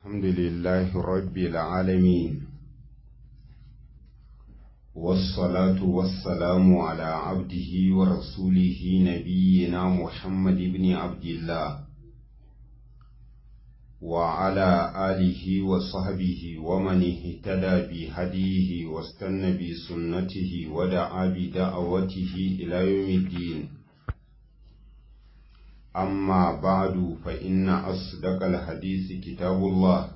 الحمد لله رب العالمين والصلاة والسلام على عبده ورسوله نبينا محمد بن عبد الله وعلى آله وصحبه ومن اهتدى بهديه واستنى بسنته ودعا بدعوته إلى يوم الدين أما بعد فإن أصدق الحديث كتاب الله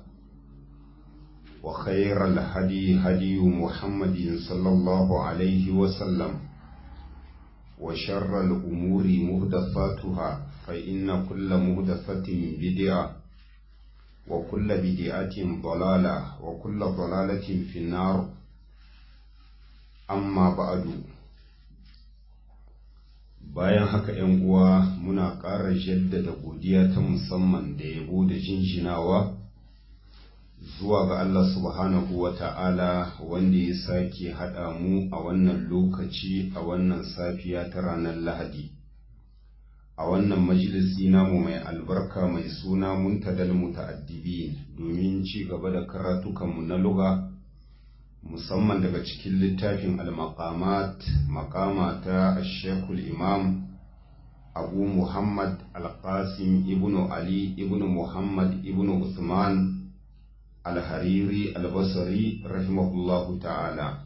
وخير الهدي هدي محمد صلى الله عليه وسلم وشر الأمور مهدفاتها فإن كل مهدفة بدعة وكل بدعة ضلالة وكل ضلالة في النار أما بعد bayan haka ‘yan uwa muna ƙara jaddada godiya ta musamman da yabo da jinjinawa zuwa ga Allah subhanahu wa ta'ala wanda ya sake haɗa mu a wannan lokaci a wannan safiya ta ranar Lahadi. A wannan majalisi namu mai albarka mai suna muntadal muta'addibin domin ci gaba da karatukanmu na luga. musamman daga cikin littafin al-maqamat maqama ta shekul imam abu muhammad al-qasim ibn ali ibn muhammad ibn usman al-hariri al-basri rahimahullahu ta'ala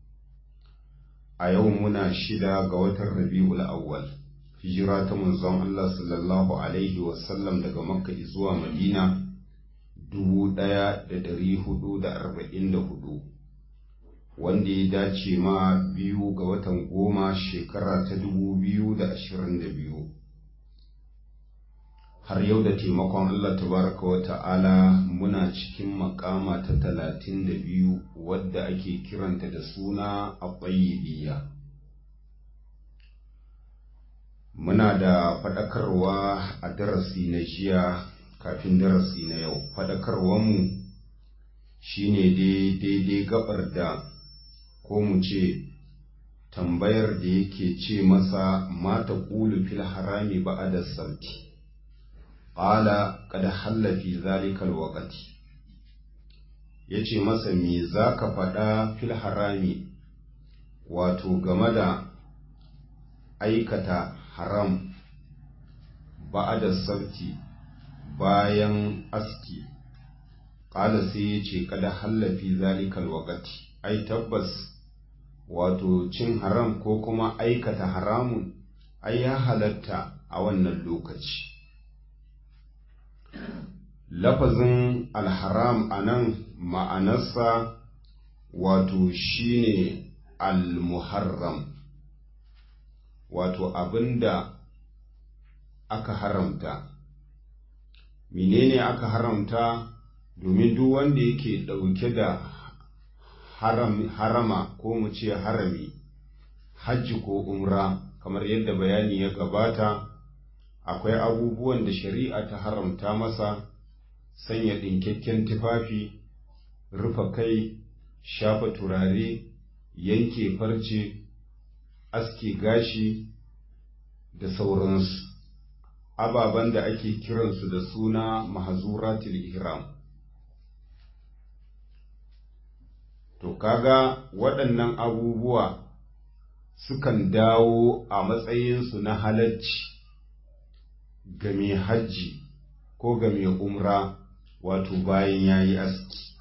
a yau muna shida ga watan rabi'ul awwal hijira ta manzon Allah sallallahu alaihi wasallam daga makka zuwa madina dubu ɗaya da ɗari hudu da arba'in da hudu wanda ya dace ma biyu ga watan goma shekara ta dubu biyu da ashirin da biyu har yau da taimakon Allah tabaraka wa ta'ala muna cikin makama ta talatin da biyu wadda ake kiranta da suna a muna da faɗakarwa a darasi na jiya kafin darasi na yau faɗakarwanmu shine daidai gabar da ko mu ce tambayar da yake ce masa mata ƙulu fil harami ba'ada sauti ƙala kada hallafi zalikal waƙati ya ce masa me za ka faɗa fil harami wato game da aikata haram ba'ada sauti bayan aski ƙala sai ya ce kada hallafi zalikal waƙati ai tabbas wato cin haram ko kuma aikata haramun ai ya halatta a wannan lokaci lafazin alharam a nan ma'anarsa wato shine almuharram wato abinda aka haramta menene aka haramta domin duk wanda yake ɗauke da haram, harama ko mu ce harami hajji ko umra kamar yadda bayani ya gabata akwai abubuwan da shari'a ta haramta masa sanya ɗinkakken tufafi rufe kai shafa turare yanke farce aske gashi da sauransu ababen da ake kiransu da suna mahazuratul ihram to kaga waɗannan abubuwa sukan dawo a matsayinsu na halacci ga mai hajji ko ga mai umra wato bayan ya yi aski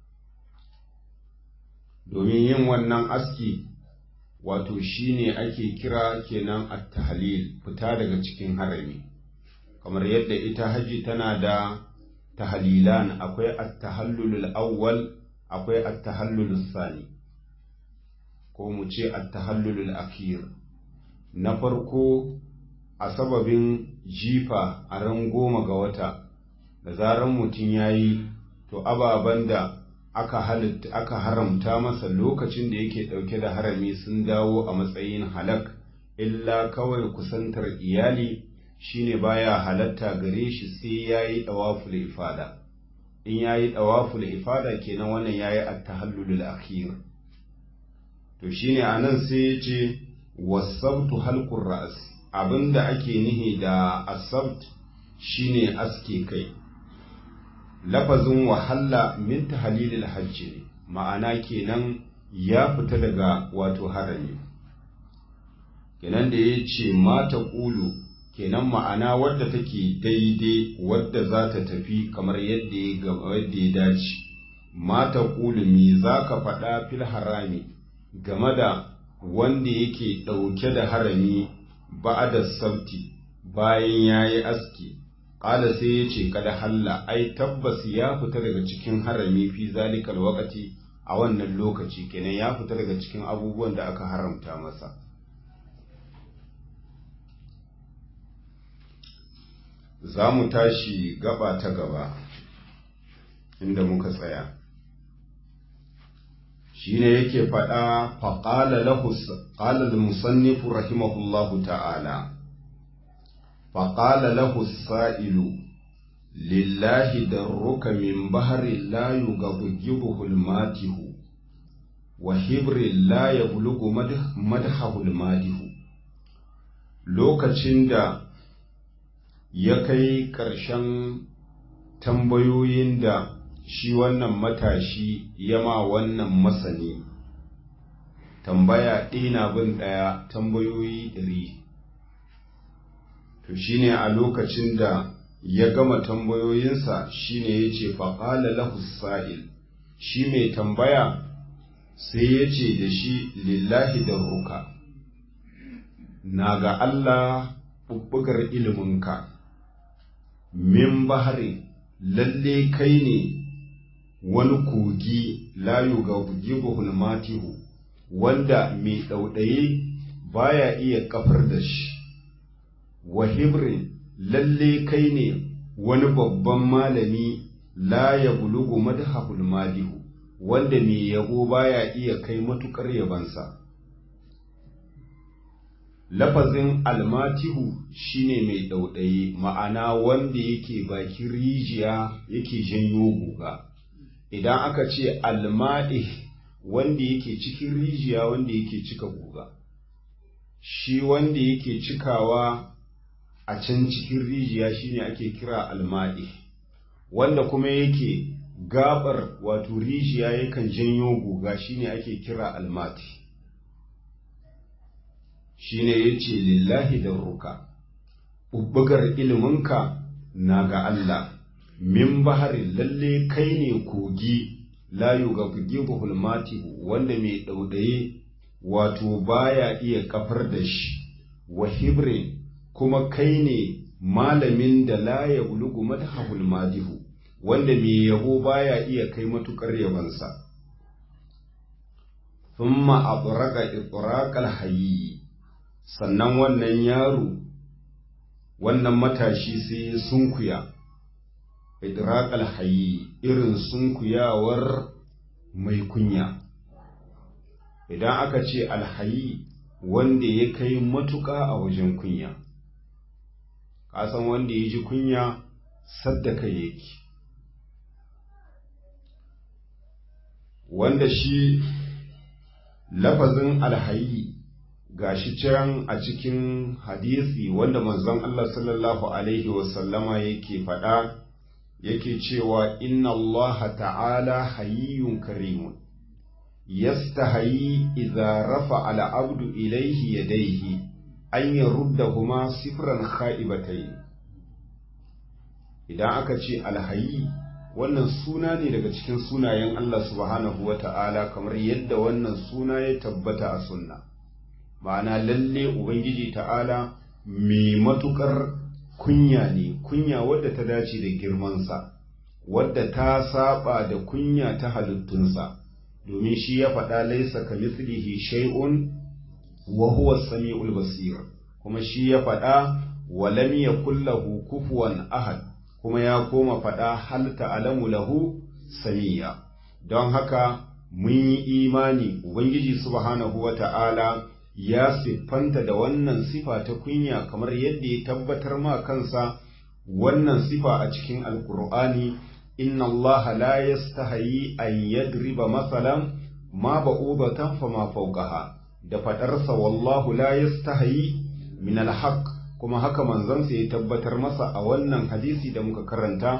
domin yin wannan aski wato shine ake kira kenan at-tahlil fita daga cikin harami kamar yadda ita hajji tana da tahlilan akwai at-tahallulul awwal akwai at-tahallul sani ko mu ce at-tahallul akhir na farko a sababin jifa a ran goma ga wata da zaran mutum yayi to ababen da aka halitta aka haramta masa lokacin da yake dauke da harami sun dawo a matsayin halak illa kawai kusantar iyali shine baya halatta gare shi sai yayi dawaful ifada in yayi dawaful ifada kenan wannan yayi at-tahallulul akhir to shine anan sai yace wasabtu halqur ra's abinda ake nihi da asabt shine aske kai lafazin wahalla min tahlilil hajji ne ma'ana kenan ya fita daga wato harami kenan da ya ce mata ƙulu kenan ma'ana wadda take daidai wadda za ta tafi kamar yadda ya dace mata ƙulu me za ka faɗa fil harami game da wanda yake ɗauke da harami ba da sabti bayan ya yi aski ƙala sai ya ce kada halla ai tabbas ya fita daga cikin harami fi zalikal wakati a wannan lokaci kenan ya fita daga cikin abubuwan da aka haramta masa za mu tashi gaba ta gaba inda muka tsaya shine yake faɗa faƙala lahu ƙala musannifu rahimahullahu ta'ala faƙala lahu sa'ilu lillahi darruka min bahari la yugabgibuhu almatihu wa hibri la yablugu madhahu almadihu lokacin da ya kai ƙarshen tambayoyin da shi wannan matashi yama wannan masani tambaya ɗina bin ɗaya tambayoyi ɗari to shine a lokacin da ya gama tambayoyinsa shine ya ce faƙala lahu sa'il shi mai tambaya sai ya ce da shi lillahi da ruka na ga Allah ɓuɓɓugar iliminka min bahari lalle kai ne wani kogi layu ga bugibuhul matihu wanda mai ɗauɗaye baya iya kafar da shi wa hibrin lalle kai ne wani babban malami la ya bulugu madhahul madihu wanda mai yabo baya iya kai matukar yabansa lafazin almatihu shine mai ɗauɗaye ma'ana wanda yake bakin rijiya yake janyo guga idan aka ce almaɗi wanda yake cikin rijiya wanda yake cika guga shi wanda yake cikawa a can cikin rijiya shine ake kira almaɗi wanda kuma yake gabar wato rijiya yakan janyo guga shine ake kira almati shine yace lillahi da ruka bubbugar iliminka na ga Allah min bahari lalle kai ne kogi layu ga bugibuhul matihu wanda mai ɗauɗaye wato baya iya kafar da shi wa hibrin kuma kai ne malamin da la ya bulugu madhahul madihu wanda mai yabo baya iya kai matukar yabansa thumma abraga ibraqal hayyi sannan wannan yaro wannan matashi sai ya sunkuya idraqal hayyi irin sunkuyawar mai kunya idan aka ce alhayi wanda ya kai matuƙa a wajen kunya kasan wanda ya ji kunya saddaka yake wanda shi lafazin alhayi gashi can a cikin hadisi wanda manzon Allah sallallahu alaihi wasallama yake faɗa yake cewa inna Allah ta'ala hayyun karimun yastahayi idza rafa al abdu ilayhi yadayhi an yaruddahuma sifran kha'ibatayn idan aka ce alhayi wannan suna ne daga cikin sunayen Allah subhanahu wata'ala kamar yadda wannan suna ya tabbata a sunna ma'ana lalle ubangiji ta'ala mai matukar kunya ne kunya wadda ta dace da girmansa wadda ta saba da kunya ta halittunsa domin shi ya faɗa laisa ka mithlihi shay'un wa huwa samiul basir kuma shi ya faɗa wa lam yakul lahu kufuwan ahad kuma ya koma faɗa hal ta'lamu lahu samiya don haka mun yi imani ubangiji subhanahu wata'ala ya siffanta da wannan sifa ta kunya kamar yadda ya tabbatar ma kansa wannan sifa a cikin alkur'ani inna allaha la yastahayi an yadriba masalan ma ba'udatan fa ma fawqaha da fadarsa wallahu la yastahayi min alhaq kuma haka manzansa ya tabbatar masa a wannan hadisi da muka karanta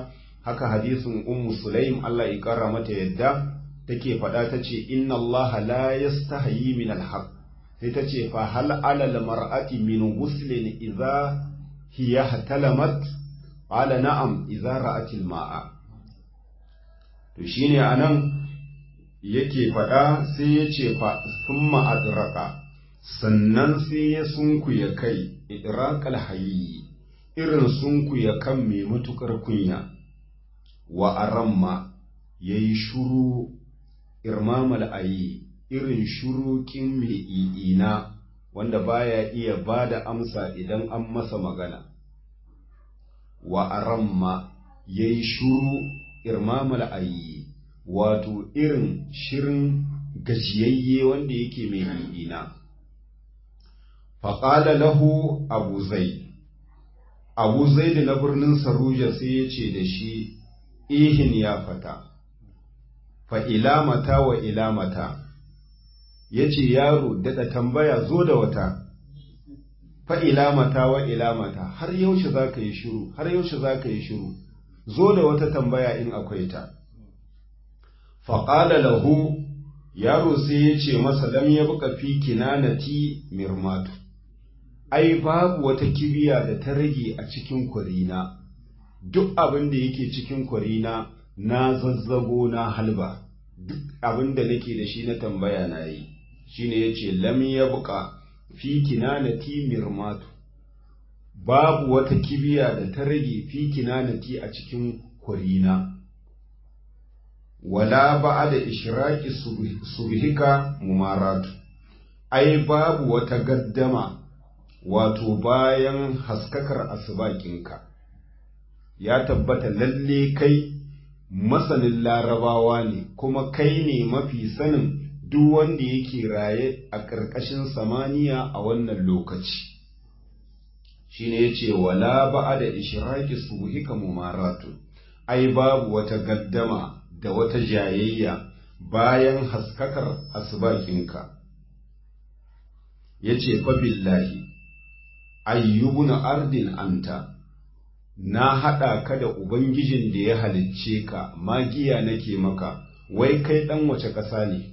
haka hadisin ummu sulaim Allah ya kara mata yadda take faɗa ta ce inna Allah la yastahi min alhaq sai ta ce fa hal ala mar'ati min ghuslin idza hiya hatalamat qala na'am idza ra'atil ma'a to shine anan yake faɗa sai ya ce fa summa adraka sannan sai ya sunkuya kai idraqal hayyi irin sunkuya kan mai matukar kunya wa aramma yayi shuru irmamal ayi irin shurukin mai i'ina wanda baya iya bada amsa idan an masa magana wa aramma yayi shuru irmamal ayi wato irin shirin gajiyayye wanda yake mai i'ina faƙala lahu abu zai abu zai da na birnin saruja sai ya ce da shi ihin ya fata fa ilamata wa ilamata ya ce yaro daɗa tambaya zo da wata fa ilamata wa ilamata har yaushe za ka yi shiru har yaushe za ka yi shiru zo da wata tambaya in akwai ta faƙala lahu yaro sai ya ce masa lam ya buƙa fi kinanati mirmatu ai babu wata kibiya da ta rage a cikin kwarina duk abin da yake cikin kwarina na zazzago na halba duk abin da nake da shi na tambaya na yi shine yace lam yabqa fi kinanati mirmatu babu wata kibiya da ta rage fi kinanati a cikin kwarina wala ba'da ishraqi subhika mumaratu ai babu wata gaddama wato bayan haskakar asubakinka ya tabbata lalle kai masanin larabawa ne kuma kai ne mafi sanin duk wanda yake raye a ƙarƙashin samaniya a wannan lokaci shine yace wala ba'a da ishraqi subhika mumaratu ai babu wata gaddama da wata jayayya bayan haskakar asubakinka yace fa billahi ayyubuna ardin anta na haɗa ka da ubangijin da ya halicce ka magiya nake maka wai kai ɗan wace ƙasa ne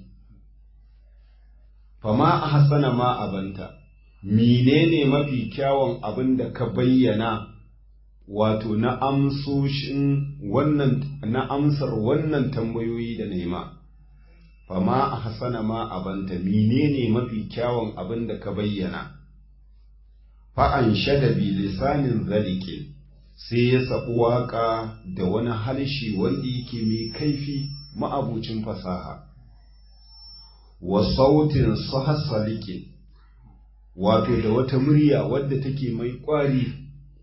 fama a hasana ma abanta menene mafi kyawun abin da ka bayyana wato na amsoshin wannan na amsar wannan tambayoyi da nema fama a hasana ma abanta menene mafi kyawun abin da ka bayyana fa'an shada bi lisanin zalikin sai ya saɓi waƙa da wani halshi wanda yake mai kaifi ma'abucin fasaha wa sautin sahasalikin wato da wata murya wadda take mai ƙwari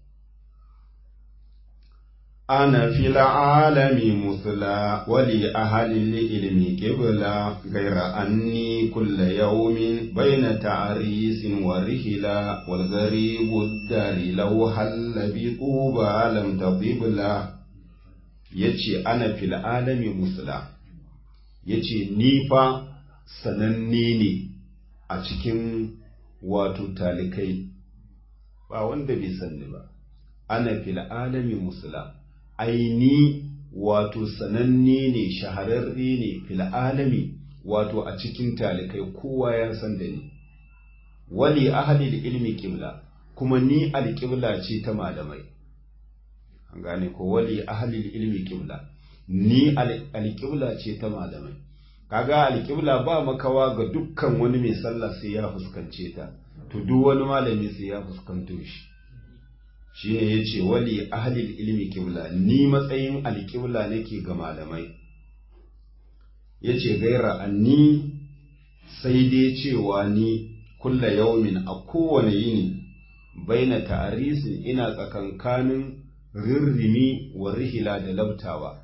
ana fil alami musula wali ahalil ilmi qibla gaira anni kulla yawmin baina ta'risin wa rihla wal gharibu dari law halla bi quba lam tadibla yace ana fil alami musula yace ni fa sananne ne a cikin wato talikai ba wanda bai sanni ba ana fil alami musula aini wato sananne ne shahararre ne fil alami wato a cikin talikai kowa ya san da ni wali ahli ilmi qibla kuma ni alqibla ce ta malamai an gane ko wali ahli ilmi qibla ni alqibla ce ta malamai kaga alqibla ba makawa ga dukkan wani mai sallah sai ya fuskance ta to duk wani malami sai ya fuskanto shi shi ne ya ce wali ahalil ilmi kibla ni matsayin alkibla nake ga malamai ya ce gaira anni sai dai cewa ni kulla yaumin a kowane yini baina ta'arisin ina tsakankanin rirrimi wa rihila da labtawa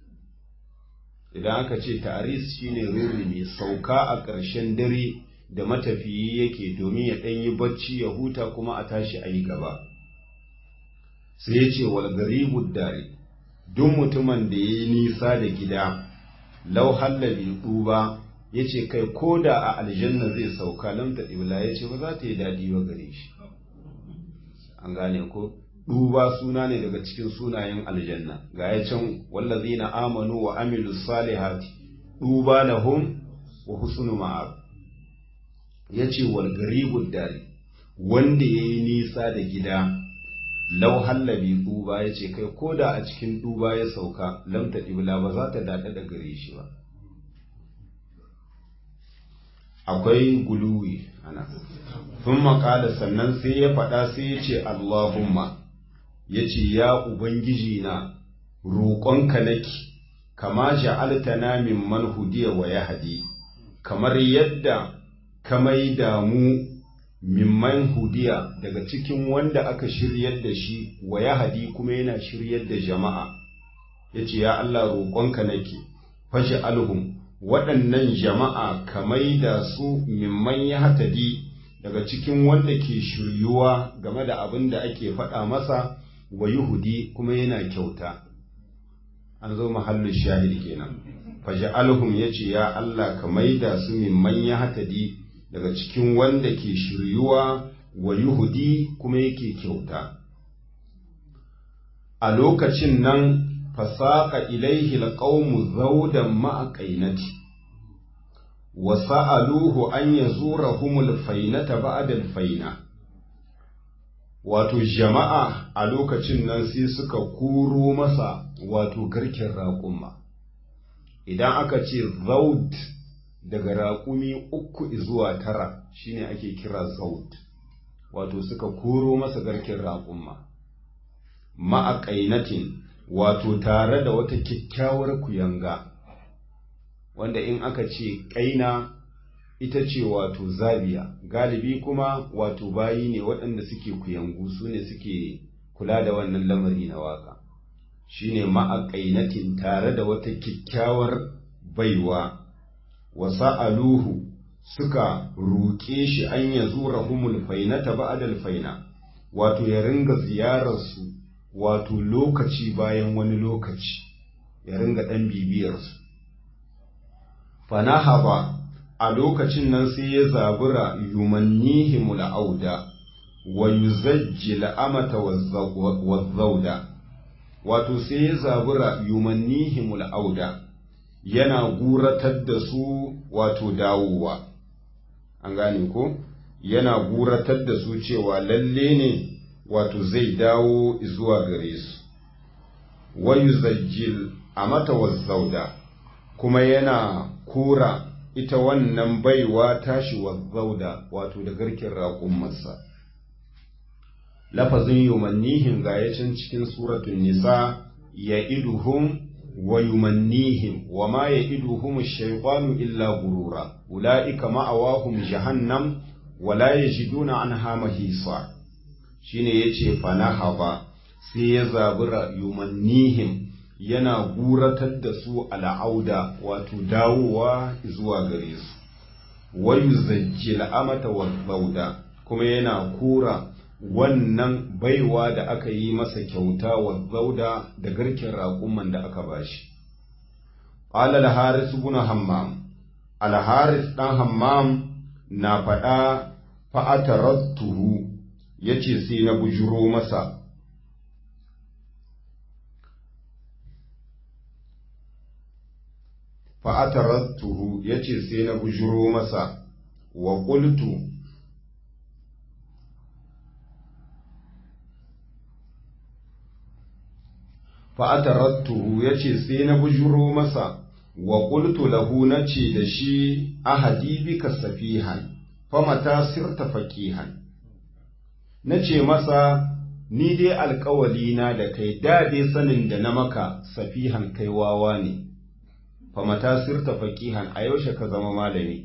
idan aka ce ta'aris shine rirrimi sauka a ƙarshen dare da matafiyi yake domin ya ɗanyi bacci ya huta kuma a tashi a yi gaba sai ya ce wal garibud dare duk mutumin da ya yi nisa da gida lau hallabi duba ya ce kai ko da a aljanna zai sauka lam ta ɗibla ya ce ba za ta yi daɗi ba gare shi an gane ko duba suna ne daga cikin sunayen aljanna ga ya can wallazina amanu wa amilu salihati duba lahum wa husnu ma'ab yace wal garibud dari wanda yayi nisa da gida lau hallabi duba yace kai koda a cikin duba ya sauka lam ta ibla ba za ta dada da gare shi ba akwai guluwi ana sun makala sannan sai ya faɗa sai ya ce Allahumma ya ce ya Ubangiji na roƙonka nake kama ja'altana min man hudiya wa yahdi kamar yadda ka maida mu mimman hudiya daga cikin wanda aka shiryar da shi wa yahdi kuma yana shiryar da jama'a yace ya Allah roƙonka nake fashi alhum waɗannan jama'a ka maida su mimman ya hatadi daga cikin wanda ke shiryuwa game da abin da ake faɗa masa wa yuhudi kuma yana kyauta an zo mahallin shahid kenan faja'alhum yace ya Allah ka maida su mimman ya hatadi daga cikin wanda ke shiryuwa wa yuhudi kuma yake kyauta a lokacin nan fasaqa ilaihi alqawmu zawdan ma'a qainati wa sa'aluhu an yazurahum alfainata ba'da alfaina wato jama'a a lokacin nan sai suka kuro masa wato garken raƙuma idan aka ce zaud daga raƙumi uku zuwa tara shine ake kira zaud wato suka koro masa garken raƙuma ma'a ƙainatin wato tare da wata kyakkyawar kuyanga wanda in aka ce ƙaina ita ce wato zabiya galibi kuma wato bayi ne waɗanda suke kuyangu su ne suke kula da wannan lamari na waka shine ma'aƙainatin tare da wata kyakkyawar baiwa wasa aluhu suka roƙe shi an ya zura humul fainata ba'adal faina wato ya ringa ziyararsu wato lokaci bayan wani lokaci ya ringa ɗan bibiyarsu fanahaba a lokacin nan sai ya zabura yumannihimul auda wa yuzajjil amata wazzauda wato sai ya zabura yumannihimul auda yana guratar da su wato dawowa an gane ko yana guratar da su cewa lalle ne wato zai dawo zuwa gare su wa yuzajjil amata wazzauda kuma yana kura ita wannan baiwa tashi wazzauda wato da garkin raƙumarsa lafazin yumannihin gayacin cikin suratun nisa ya iduhum wa yumannihim wa ma ya iduhum shaytanu illa gurura ula'ika ma'awahum jahannam wa la yajiduna anha mahisa shine yace fanahaba sai ya zabura yumannihim yana guratar da su al'auda wato dawowa zuwa gare su wayu zajjil amata wa kuma yana kura wannan baiwa da aka yi masa kyauta wa zauda da garken raƙuman da aka bashi qala al-haris ibn hammam al-haris dan hammam na faɗa fa'atarattuhu yace sai na bujuro masa fa'atarattuhu ya ce sai na bujuro masa wa ƙultu fa'atarattuhu ya ce sai na bujuro masa wa ƙultu lahu na ce da shi ahadi bika safihan famata sirta faƙihan na ce masa ni dai alƙawalina da kai da dai sanin da na maka safihan kai wawa ne famata sirta faqihan a yaushe ka zama malami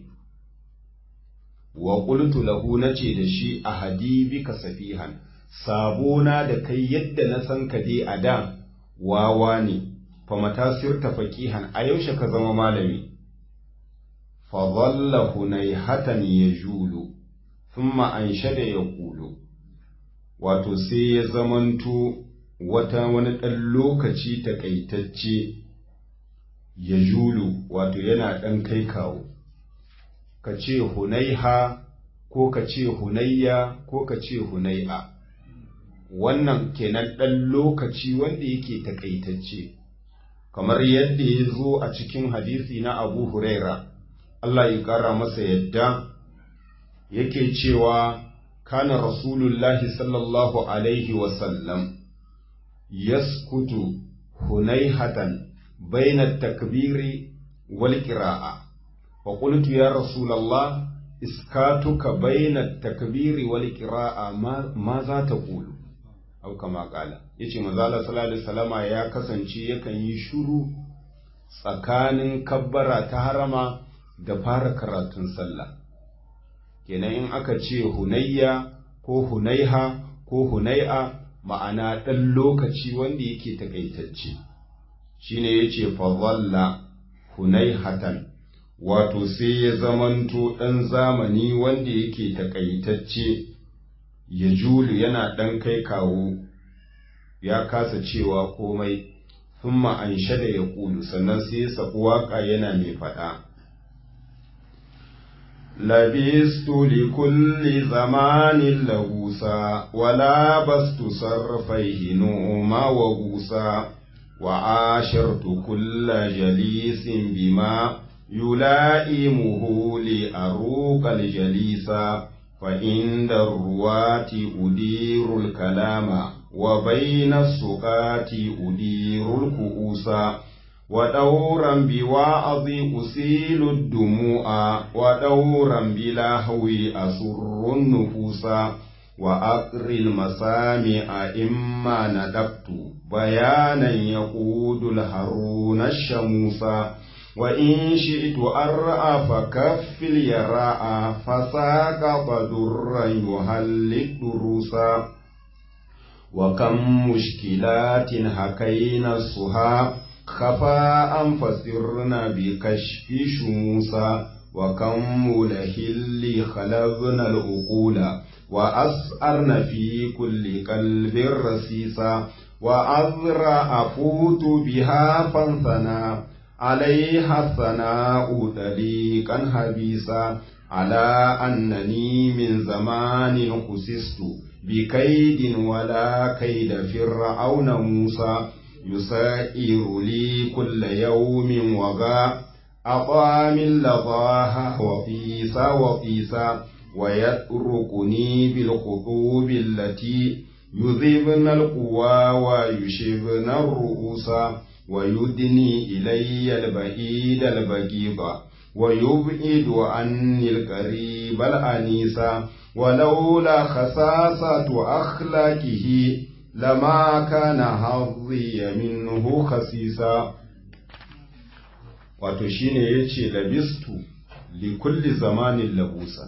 wa qultu lahu nace da shi ahadi bika safihan sabona da kai yadda na san ka dai a da wawa ne famata sirta faqihan a yaushe ka zama malami fa dhalla hunayhatan yajulu thumma anshada yaqulu wato sai ya zamanto wata wani ɗan lokaci takaitacce ya julu wato yana ɗan kai kawo ka ce hunaiha ko ka ce hunayya ko ka ce hunai'a wannan kenan ɗan lokaci wanda yake takaitacce kamar yadda ya zo a cikin hadisi na abu huraira Allah ya ƙara masa yadda yake cewa kana rasulullahi sallallahu alaihi wasallam yaskutu hunaihatan baina takbiri wal qira'a wa qultu ya rasulallah iskatuka baina takbiri wal qira'a ma za ta qulu au kama kala yace manzo Allah sallallahu alaihi wasallama ya kasance yakan yi shuru tsakanin kabbara ta harama da fara karatun sallah kenan in aka ce hunayya ko hunaiha ko hunai'a ma'ana ɗan lokaci wanda yake takaitacce shine yace fa dhalla hunaihatan wato sai ya zamanto ɗan zamani wanda yake takaitacce ya julu yana ɗan kai kawo ya kasa cewa komai sun an shada ya ƙulu sannan sai ya sabu waƙa yana mai faɗa labistu li kulli zamanin lagusa wala bastu sarfaihi noma wa gusa wa ashirtu kulla jalisin bima yula'imuhu li aruqal jalisa فعند الرواة أدير الكلام وبين السقات أدير الكؤوس ودورا بوعظ أسيل الدموع ودورا بلهو أسر النفوس وأقر المسامع إما ندبت بيانا يقود الهرون الشموس وإن شئت أرأى فكف اليراء فساقط درا يهلك دروسا وكم مشكلات حكينا السها خفاء فسرنا بكشف شموسا وكم ملهل خلقنا العقول وأسأرنا في كل قلب رسيسا وأذرع أفوت بها فانثنا عليها الثناء طليقا حبيسا على أنني من زمان خسست بكيد ولا كيد فرعون موسى يسائر لي كل يوم وغا أطام لظاها وفيسا وفيسا ويتركني بالخطوب التي يذبن القوى ويشبن الرؤوس ويدني إلي البعيد البغيض ويبعد عني القريب الأنيس ولولا خساسة أخلاقه لما كان حظي منه خسيسا wato shine yace labistu li kulli zamanin labusa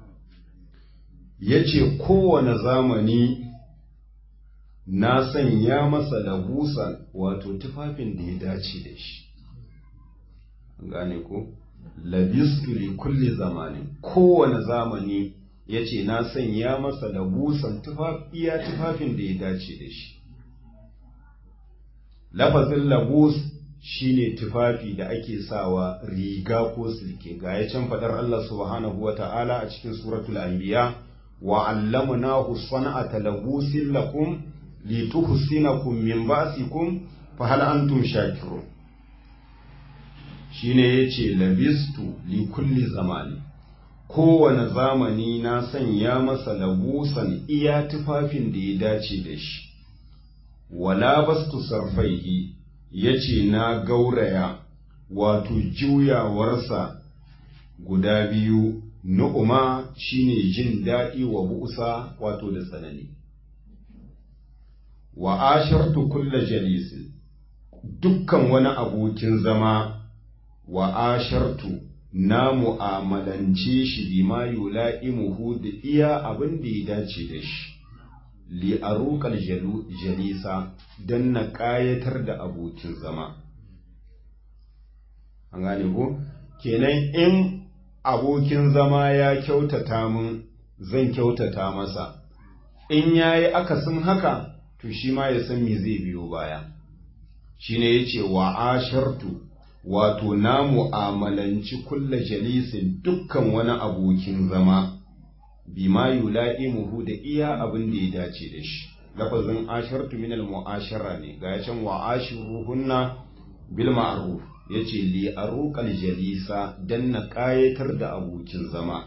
yace kowane zamani na sanya masa labusan wato tufafin da ya dace da shi gane ko labistu li kulli zamanin kowane zamani ya ce na sanya masa labusan iya tufafin da ya dace da shi lafazin labus shine tufafi da ake sawa riga ko silke ga ya can faɗar Allah subhanahu wa ta'ala a cikin suratul anbiya wa allamnahu sana'ata labusin lakum lituhsinakum min ba'sikum fa hal antum shakirun shine yace labistu li kulli zamani kowane zamani na sanya masa labusan iya tufafin da ya dace da shi wala bastu sarfaihi yace na gauraya wato juyawarsa guda biyu nu'uma shine jin daɗi wa busa wato da tsanani wa ashartu kulla jalisin dukkan wani abokin zama wa ashartu na mu'amalance shi bima yula'imuhu da iya abin da ya dace da shi li aruqal jalisa dan na ƙayatar da abokin zama an gane ko kenan in abokin zama ya kyautata mun zan kyautata masa in yayi akasin haka to shi ma ya san me zai biyo baya shine yace wa ashartu wato na mu'amalanci kulla jalisin dukkan wani abokin zama bima yula'imuhu da iya abin da ya dace da shi lafazin ashartu minal mu'ashara ne ga ya can wa ashiruhunna bil ma'ruf yace li aruqal jalisa dan na kayatar da abokin zama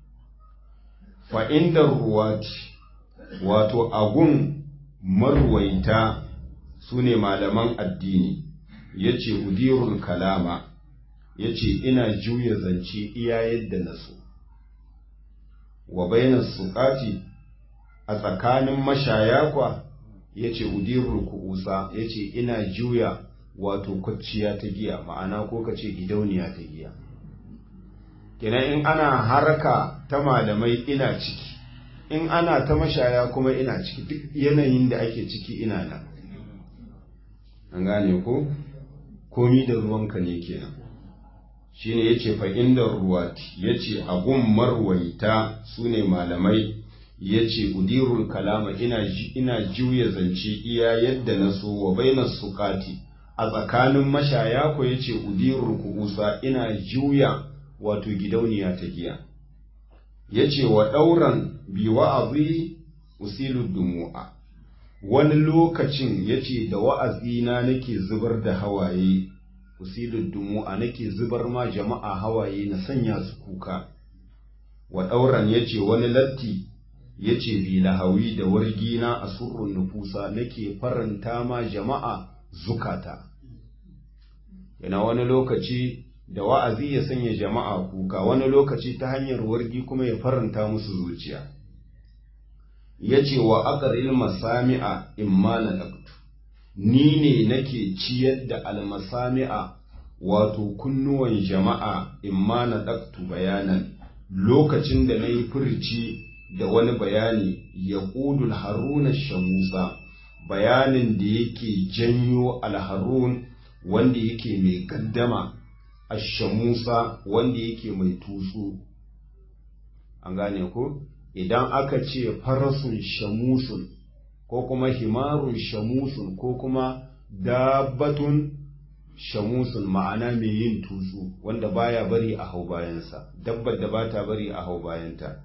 fa inda ruwati wato agun marwaita sune malaman addini yace udirul kalama yace ina juya zance iya yadda na so wa bainas suqati a tsakanin mashaya kwa yace udirul kuusa yace ina juya wato kwacciya ta giya ma'ana ko kace gidauniya ta giya kenan in ana harka ta malamai ina ciki in ana ta mashaya kuma ina ciki duk yanayin da ake ciki ina nan an gane ko komi da ruwanka ne kenan shine yace fa inda ruwati yace agun marwaita sune malamai yace udirul kalama ina ina juya zance iya yadda na so wa bainas suqati a tsakanin mashaya ko yace udirul kuusa ina juya wato gidauniya ta giya yace wa dauran bi wa'azi usilu dumu'a wani lokacin yace da wa'azina nake zubar da hawaye usilul dumu'a nake zubar ma jama'a hawaye na sanya su kuka wa dauran yace wani latti yace bi lahawi da wargina a surrun nufusa nake faranta ma jama'a zukata yana wani lokaci da wa'azi ya sanya jama'a kuka wani lokaci ta hanyar wargi kuma ya faranta musu zuciya yace wa aqril masami'a imma na laqtu ni ne nake ciyar da almasami'a wato kunnuwan jama'a imma na daktu bayanan lokacin da na yi furci da wani bayani ya ƙudul haruna shamusa bayanin da yake janyo alharun wanda yake mai gaddama ashamusa wanda yake mai tutsu an gane ko idan aka ce farasun shamusun ko kuma himarun shamusun ko kuma dabbatun shamusun ma'ana mai yin tutsu wanda baya bari a hau bayansa dabbar da bata bari a hau bayanta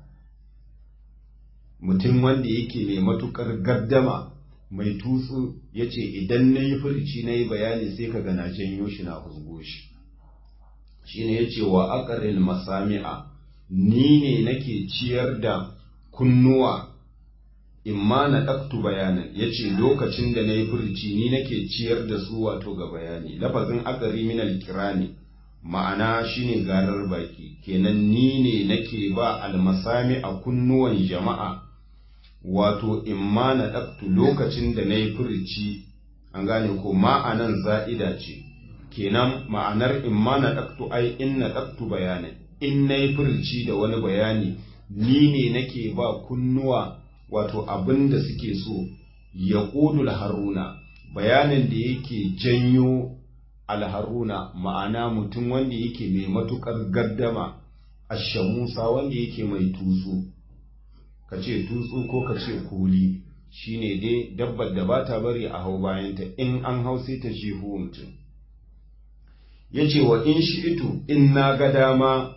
mutum wanda yake mai matukar gardama mai tutsu ya ce idan na yi furci na yi bayani sai ka gana janyo shi na husgo shi shi ne ya ce wa akaril masami'a ni ne nake ciyar da kunnuwa imma na ɗaktu bayanan ya ce lokacin da na yi furci ni nake ciyar da su wato ga bayani lafazin akari minal kirani ma'ana shine garar baki kenan ni ne nake ba almasami a kunnuwan jama'a wato imma na ɗaktu lokacin da na yi furci an gane ko ma'anan za'ida ce kenan ma'anar imma na ɗaktu ai in na ɗaktu bayanan in na yi furci da wani bayani ni ne nake ba kunnuwa wato abin da suke so ya ƙudul haruna bayanin da yake janyo alharuna ma'ana mutum wanda yake mai matuƙar gardama ashamusa wanda yake mai tutsu ka ce tutsu ko ka ce kuli shine dai dabbar da ba ta bari a hau bayanta in an hau sai ta shehu mutum ya ce wa in shi'itu in na ga dama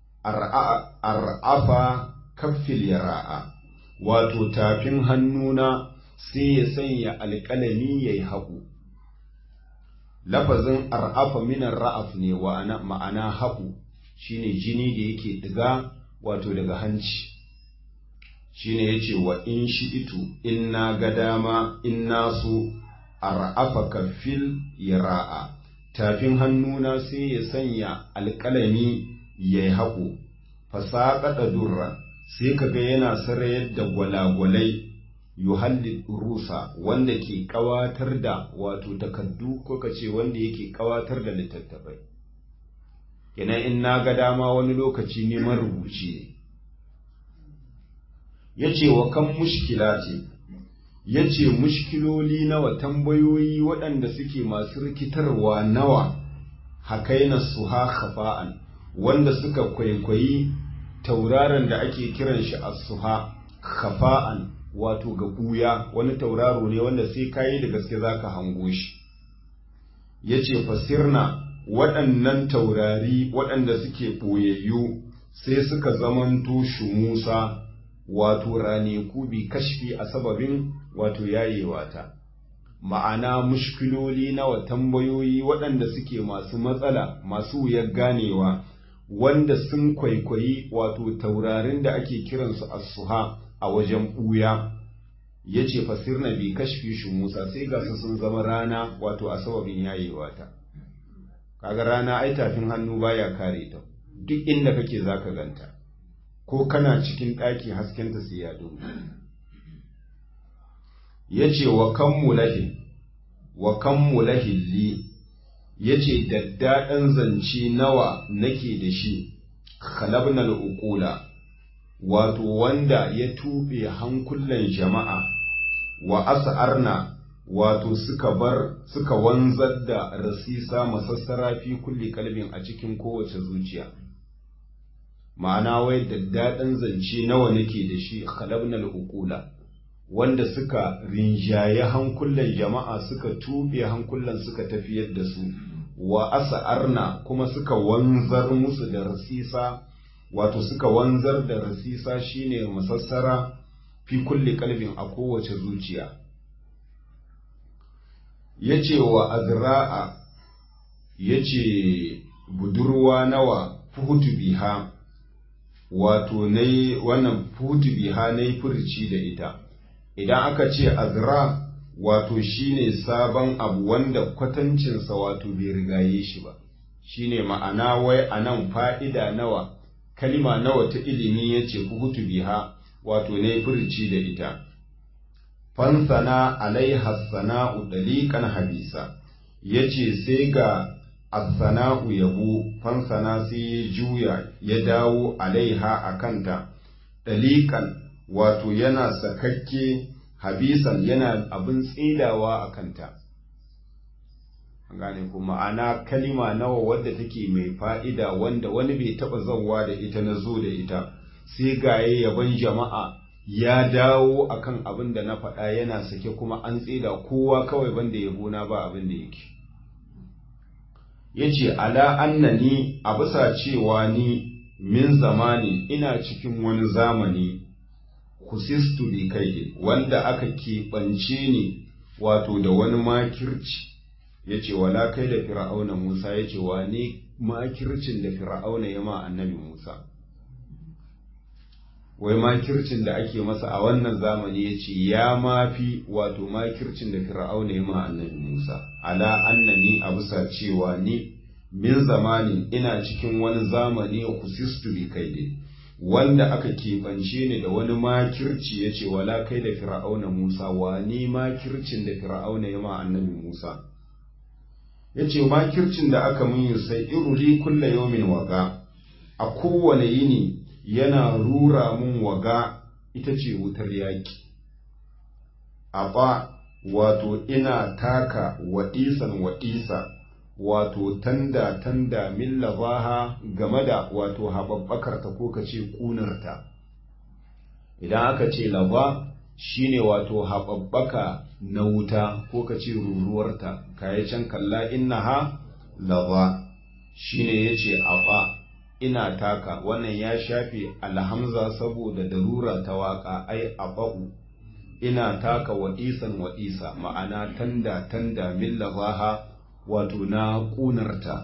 ar'afa kaffil yara'a wato tafin hannuna sai ya sanya alƙalami ya yi haƙu lafazin ar'afa minan ra'af ne wa ma'ana haƙu shine jini da yake ɗiga wato daga hanci shine ya ce wa in shi itu in na ga dama in nasu ar'afa kaffil yara'a tafin hannuna sai ya sanya alƙalami ya yi haƙo fasaƙaɗa durra sai ka ga yana sarayar da gwalagwalai yuhalli rusa wanda ke ƙawatar da wato takardu ko ka ce wanda yake ƙawatar da littattafai kenan in na ga dama wani lokaci neman rubuci ne ya ce wa kan mushkila ce ya ce mushkiloli nawa tambayoyi waɗanda suke masu rikitarwa nawa hakaina su ha khafa'an wanda suka kwaikwayi tauraron da ake kiran shi as-suha khafa'an wato ga ɓuya wani tauraro ne wanda sai kayi da gaske zaka hango shi yace fasirna waɗannan taurari waɗanda suke ɓoyayyu sai suka zamanto shumusa wato raneku bi kashfi a sababin wato yayewa ta ma'ana mushkiloli nawa tambayoyi waɗanda suke masu matsala masu wuyar ganewa wanda sun kwaikwayi wato taurarin da ake kiransu asuha a wajen ɓuya ya ce fasirna bi kashfi shi musa sai ga su sun zama rana wato a sababin yayewa ta kaga rana ai tafin hannu baya kare ta duk inda kake zaka ganta ko kana cikin ɗaki haskenta sai ya dubu ya ce wa kan mulahin wa kan mulahin li ya ce daddaɗan zance nawa nake da shi khalabnal uqula wato wanda ya tuɓe hankulan jama'a wa as'arna wato suka bar suka wanzar da rasisa masassara fi kulli kalbin a cikin kowace zuciya ma'ana wai daddaɗan zance nawa nake da shi khalabnal uqula wanda suka rinjaye hankulan jama'a suka tuɓe hankulan suka tafiyar da su wa asa'arna kuma suka wanzar musu da rasisa wato suka wanzar da rasisa shine masassara fi kulli kalbin a kowace zuciya yace wa azra'a yace budurwa nawa fuhutu biha wato nayi wannan fuhutu biha nayi furci da ita idan aka ce azra wato shine sabon abu wanda kwatancinsa wato bai rigaye shi ba shine ma'ana wai anan fa'ida nawa kalima nawa ta ilimi yace fuhutu biha wato ne furci da ita fansana alaiha sana'u daliqan habisa yace sai ga as-sana'u yabo fansana sai ya juya ya dawo alaiha akanta daliqan wato yana sakakke habisan yana abin tsidawa a kanta gane ku ma'ana kalima nawa wadda take mai fa'ida wanda wani bai taɓa zauwa da ita na zo da ita sai gaye yaban jama'a ya dawo akan abin da na faɗa yana sake kuma an tsida kowa kawai banda yabona ba abin da yake ya ce ala annani a bisa cewa ni min zamani ina cikin wani zamani kusistu bi kaidi wanda aka keɓance ni wato da wani makirci ya ce wala kai da fir'auna musa ya ce wa ne makircin da fir'auna ya ma annabi musa wai makircin da ake masa a wannan zamani ya ce ya mafi wato makircin da fir'auna ya ma annabi musa ala annani a bisa cewa ni min zamanin ina cikin wani zamani kusistu bi kaidi wanda aka keɓance ni da wani makirci ya ce wala kai da fir'auna Musa wani makircin da fir'auna ya ma annabi Musa ya ce makircin da aka mun yi sai iruli kulla yaumin waga a kowane yini yana rura mun waga ita ce wutar yaƙi a ba wato ina taka waɗisan waɗisa wato tanda tanda min labaha game da wato haɓaɓɓakarta ko ka ce ƙunarta idan aka ce laba shine wato haɓaɓɓaka na wuta ko ka ce ruruwarta kayi can kalla innaha laba shine ya ce aɓa ina taka wannan ya shafe alhamza saboda darura ta waƙa ai aɓa'u ina taka waɗisan waɗisa ma'ana tanda tanda min labaha wato na ƙunarta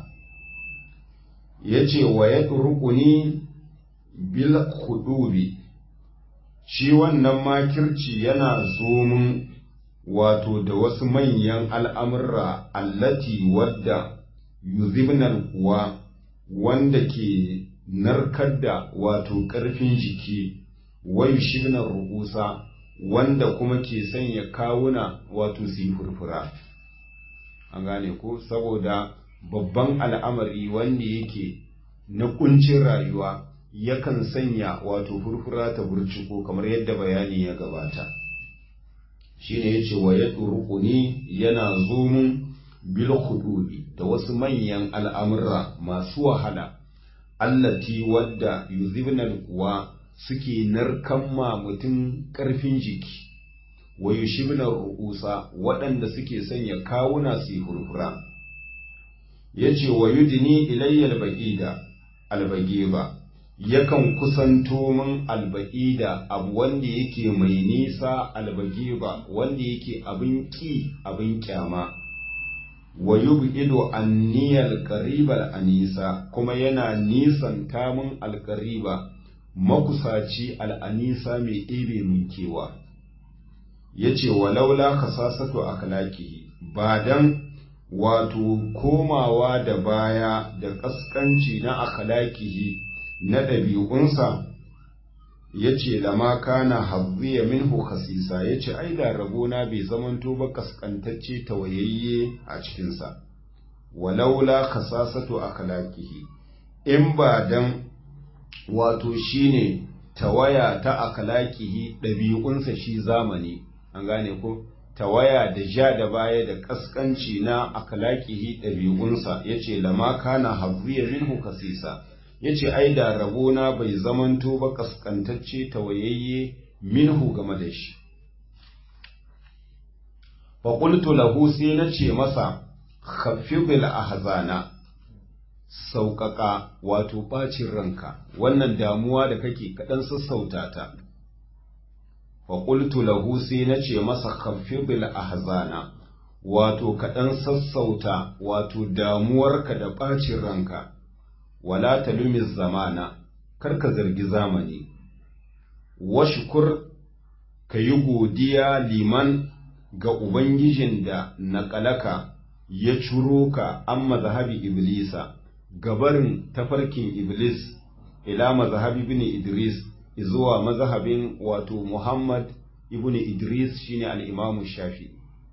ya ce wa ya rukuni bil hudubi shi wannan makirci yana zomin wato da wasu manyan al'amurra allati wadda yuzibnar kuwa wanda ke narkar da wato ƙarfin jiki wai shibnar rubusa wanda kuma ke sanya kawuna wato su yi furfura an gane ko saboda babban al'amari wanda yake na kuncin rayuwa yakan sanya wato furfura ta burciko kamar yadda bayani ya gabata shine yace wa ya turquni yana zumun bil khududi da wasu manyan al'amurra masu wahala allati wadda yuzibna kuwa suke narkan ma mutum ƙarfin jiki wa yushibnar ru'usa waɗanda suke sanya kawuna su yi furfura yace wa yudni ilayyal baqida albagiba yakan kusanto min alba'ida abu wanda yake mai nisa albagiba wanda yake abin ki abin kyama wa yub'idu anni alqaribal anisa kuma yana nisan tamun alqariba makusaci al'anisa mai ɗebe min kewa yace walaula kasasatu akhlaqihi ba dan wato komawa da baya da kaskanci na akhlaqihi na ɗabi'unsa yace lama kana hazziya minhu khasisa yace ai da rabona bai zamanto ba kaskantacce tawayayye a cikinsa walaula khasasatu akhlaqihi in ba dan wato shine tawaya ta akhlaqihi ɗabi'unsa shi zamani an gane ko tawaya da ja da baya da kaskanci na akhlaqihi ɗabi'unsa yace lama kana hazziya minhu khasisa yace ai da rabona bai zamanto ba kaskantacce tawayayye minhu game da shi fa qultu lahu sai nace masa khaffibil ahzana sauƙaƙa wato ɓacin ranka wannan damuwa da kake kaɗan sassauta ta fa qultu lahu sai nace masa khaffibil ahzana wato kaɗan sassauta wato damuwarka da ɓacin ranka wala talumi zamana karka zargi zamani washkur ka yi godiya liman ga ubangijin da naƙalaka ya ciro ka an mazhabi iblisa gabarin tafarkin iblis ila mazhabi ibn idris zuwa mazhabin wato muhammad ibn idris shine al-imamu shafi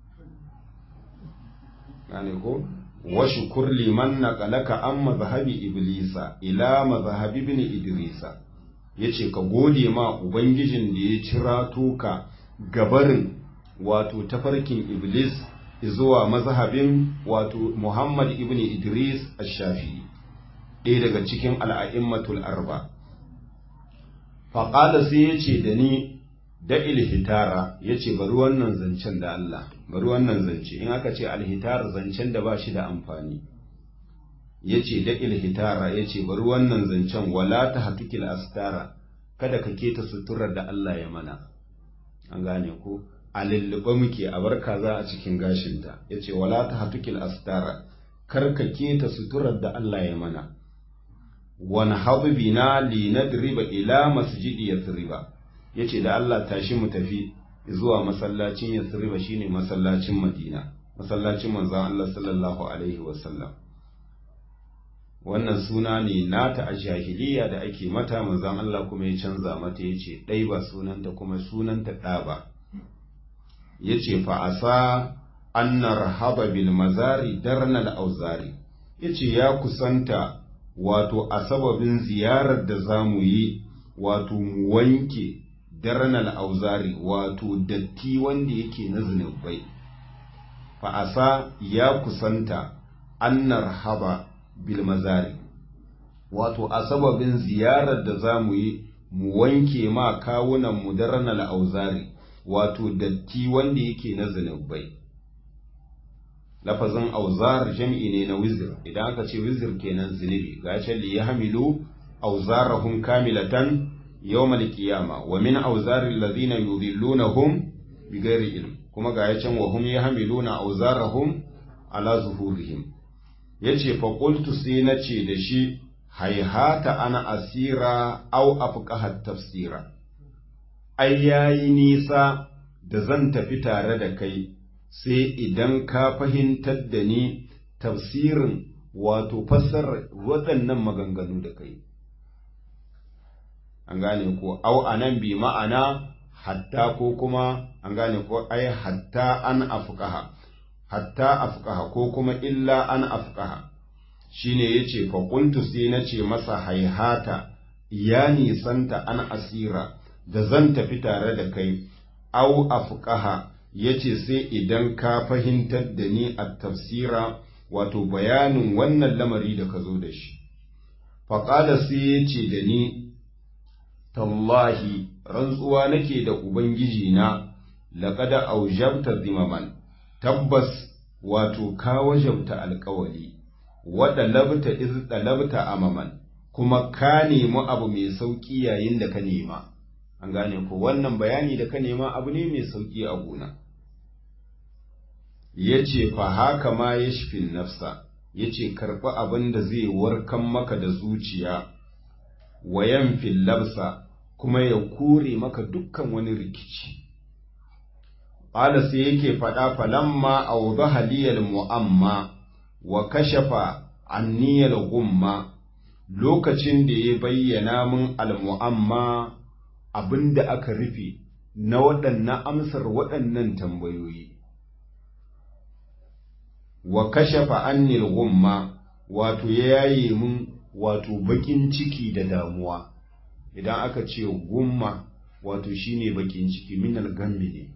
ko washukur liman naqalaka an mazhabi iblisa ila mazhabi ibn idrisa yace ka gode ma ubangijin da ya cirato ka gabarin wato tafarkin iblis zuwa mazhabin wato muhammad ibn idris ash-shafi'i ɗaya daga cikin al'a'immatul arba faƙala sai ya ce da ni da ilhitara ya ce bari wannan zancen da Allah bari wannan zance in aka ce alhitara zancen da ba shi da amfani ya ce da ilhitara ya ce bari wannan zancen wala ta hatukil astara kada ka keta suturar da Allah ya mana an gane ko a lullube muke a bar kaza a cikin gashinta ya ce wala ta hatukil astara kar ka keta suturar da Allah ya mana wani habibina li nadriba ila masjidi yathriba yace da Allah tashi mu tafi zuwa masallacin yathriba shine masallacin Madina masallacin manzon Allah sallallahu alaihi wasallam wannan suna ne nata a jahiliya da ake mata manzon Allah kuma ya canza mata yace dai ba sunanta kuma sunanta da ba yace fa asa anna rahaba bil mazari darnal auzari yace ya kusanta wato a sababin ziyarar da za mu yi wato mu wanke darnal auzari wato datti wanda yake na zunubai fa'asa ya kusanta annar haba bil mazari wato a sababin ziyarar da za mu yi mu wanke ma kawunan mu darnal auzari wato datti wanda yake na zunubai lafazin auzar jam'i ne na wizir idan aka ce wizir kenan zunubi ga ce li yahmilu auzarahum kamilatan yawmal qiyama wa min auzaril ladina yudillunahum bighairi ilm kuma ga ya can wa hum yahmiluna auzarahum ala zuhurihim yace fa qultu sai nace da shi haihata ana asira au afqaha tafsira ai yayi nisa da zan tafi tare da kai sai idan ka fahimtar da ni tafsirin wato fassarar waɗannan maganganu da kai. An gane ko, au anan bi ma'ana hatta ko kuma an gane ko ai hatta an afkaha, hatta afkaha ko kuma illa an afkaha. Shi ne ya ce, faƙuntu sai na ce masa haihata, ya nisanta an asira, da zan tafi tare da kai, au afkaha. ya ce sai idan ka fahimtar da ni a tafsira wato bayanin wannan lamari da ka zo da shi. Faƙada sai ya ce da ni, Tallahi, rantsuwa nake da Ubangiji na, laƙada aujabta zimaman, tabbas wato ka wajabta alƙawali, waɗa labta iz labta amaman, kuma ka nemi abu mai sauƙi yayin da ka nema an gane ko wannan bayani da ka nema abu ne mai sauƙi a gona ya ce fa haka ma ya shifin nafsa ya ce karɓi abin da zai warkan maka da zuciya wayan labsa kuma ya kore maka dukkan wani rikici ƙala sai yake faɗa falamma a haliyar mu'amma wa kashafa anniyar gumma lokacin da ya bayyana min almu'amma abin da aka rufe na waɗannan amsar waɗannan tambayoyi wa kashafa annil gumma wato ya yaye mun wato bakin ciki da damuwa idan aka ce gumma wato shine bakin ciki minal gammi ne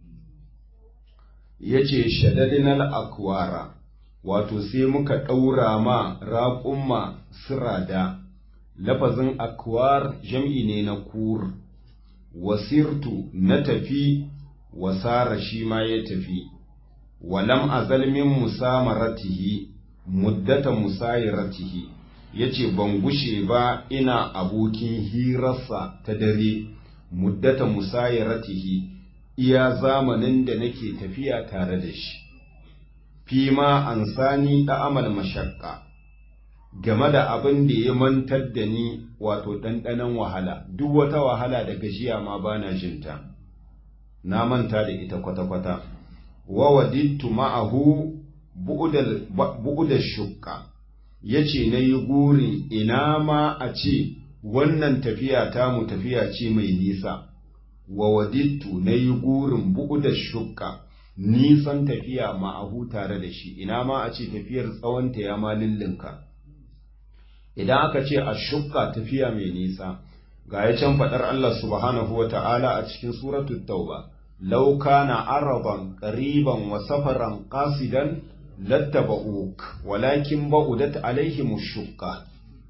yace shadadinal akwara wato sai muka ɗaura ma raƙumma sirada lafazin akwar jam'i ne na kur wasirtu na tafi wasara shi ma ya tafi walam azal min musamaratihi muddata musayiratihi yace ban gushe ba ina abokin hirarsa ta dare muddata musayiratihi iya zamanin da nake tafiya tare da shi fima an sani amal mashakka game da abin da ya mantar da ni wato ɗanɗanon wahala duk wata wahala da gajiya ma bana jinta na manta da ita kwata-kwata wa wadittu ma'ahu bu'udar shukka ya ce na yi gurin ina ma a ce wannan tafiya tamu tafiya ce mai nisa wa wadittu na yi gurin bu'udar shukka nisan tafiya ma'ahu tare da shi ina ma a ce tafiyar tsawonta ya ma lullunka idan aka ce a shukka tafiya mai nisa ga ya can faɗar Allah subhanahu wa ta'ala a cikin suratul tauba law kana araban qariban wa safaran qasidan lattaba'uk walakin ba'udat alaihim shukka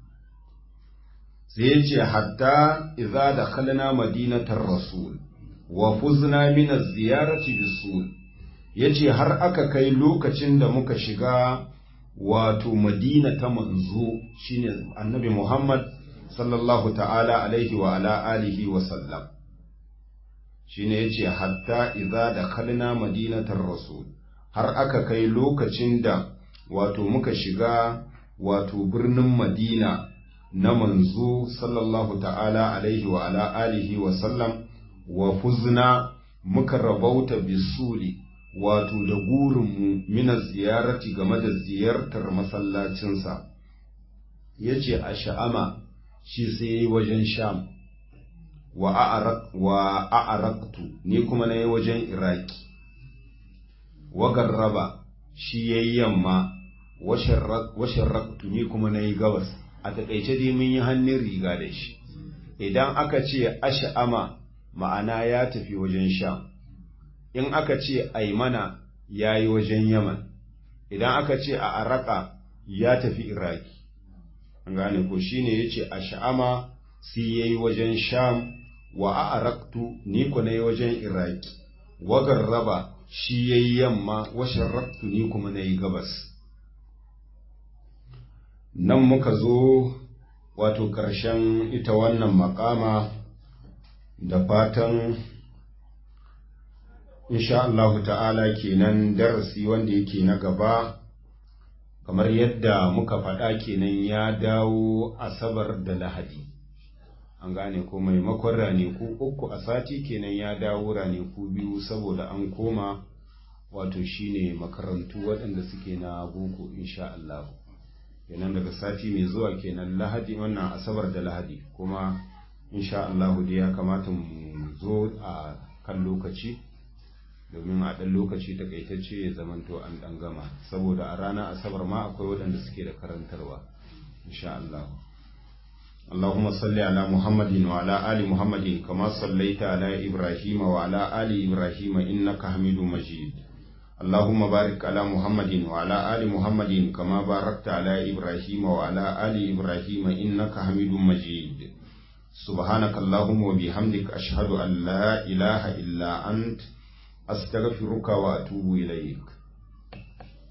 sai ya ce hatta idza dakhalna madinatar rasul wa fuzna min az-ziyarati bisul yace har aka kai lokacin da muka shiga wato madina ta manzo shine annabi Muhammad sallallahu ta'ala alaihi wa ala alihi wa sallam shine yace hatta idza dakhalna madinatar rasul har aka kai lokacin da wato muka shiga wato birnin madina na manzo sallallahu ta'ala alaihi wa ala alihi wa sallam wa fuzna muka rabauta bisuli wato da gurinmu mina ziyarati game da ziyartar masallacinsa ya ce a sha'ama shi sai wajen sham wa a'araktu ni kuma na yi wajen iraki wa garraba shi ya yi yamma washin raktu ni kuma na yi gabas a taƙaice dai mun yi hannun riga da shi idan aka ce ash'ama ma'ana ya tafi wajen sham in aka ce aimana ya yi wajen yaman idan aka ce a araka ya tafi iraki an gane ko shine ya ce a sha'ama sai ya yi wajen sham wa a araktu ni ku na yi wajen iraki wagar raba shi ya yi yamma washin raktu ni kuma na yi gabas nan muka zo wato ƙarshen ita wannan makama da fatan insha Allahu ta'ala kenan darasi wanda yake na gaba kamar yadda muka faɗa kenan ya dawo asabar da lahadi an gane ko maimakon raneku uku a sati kenan ya dawo raneku biyu saboda an koma wato shine makarantu waɗanda suke na boko insha Allah kenan daga sati mai zuwa kenan lahadi wannan asabar da lahadi kuma insha Allah dai ya kamata mu zo a kan lokaci domin a ɗan lokaci takaitacce ya zamanto an ɗan gama saboda a ranar asabar ma akwai waɗanda suke da karantarwa insha Allah اللهم صل على محمد وعلى آل محمد كما صليت على إبراهيم وعلى آل إبراهيم إنك حميد مجيد اللهم بارك على محمد وعلى آل محمد كما باركت على إبراهيم وعلى آل إبراهيم إنك حميد مجيد سبحانك اللهم وبحمدك أشهد أن لا إله إلا أنت أستغفرك وأتوب إليك